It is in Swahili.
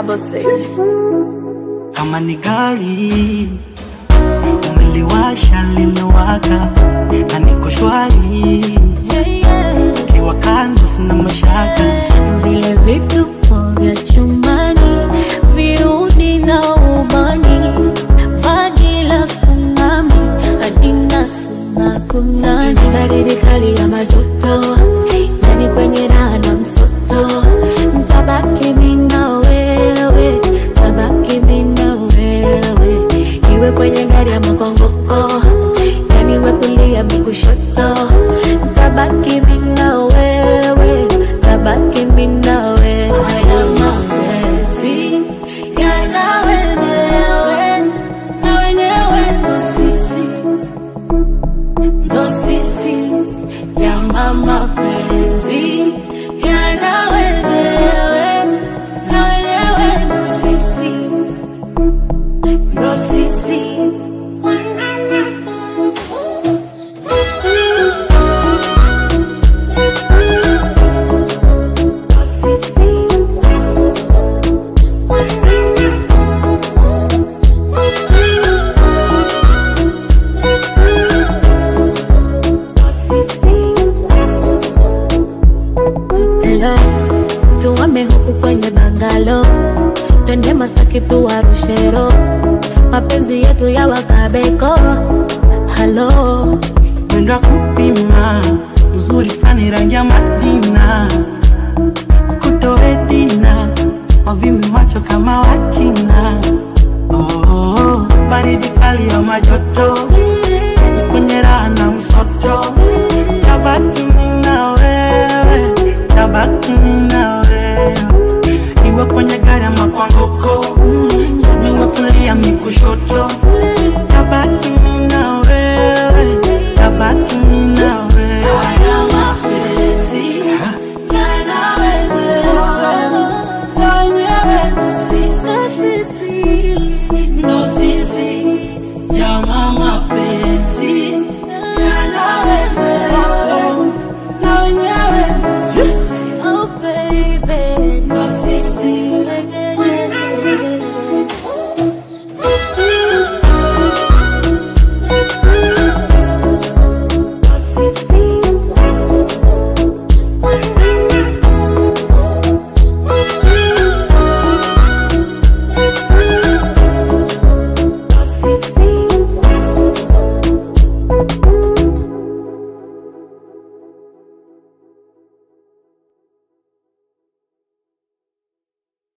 double six. kama ni gari umeliwasha limewaka na niko shwari kiwa kando sina mashaka vile vituko vya chumbani viudi na ubani vaji la tsunami adina sina kunani baridi kali ya majoto yani kwenye raha na msoto ntabaki mina wewe tabaki mina wewe iwe kwenye gari ya makongoko yani we kulia mikushoto tabaki mina wewe tabaki mina wewe haya mapenzi yana wenyewe na wenyewe ndo sisi ndo sisi yana mapenzi yana wenyewe na wenyewe ndo sisi ndo sisi Hello, tuame huku kwenye bangalo, twende Masaki tuwarushero, mapenzi yetu ya wakabeko. Halo, mwendo wa kupima uzuri fani rangi ya madina kutoedina wavimi macho kama wachina oh, baridi kali ya majoto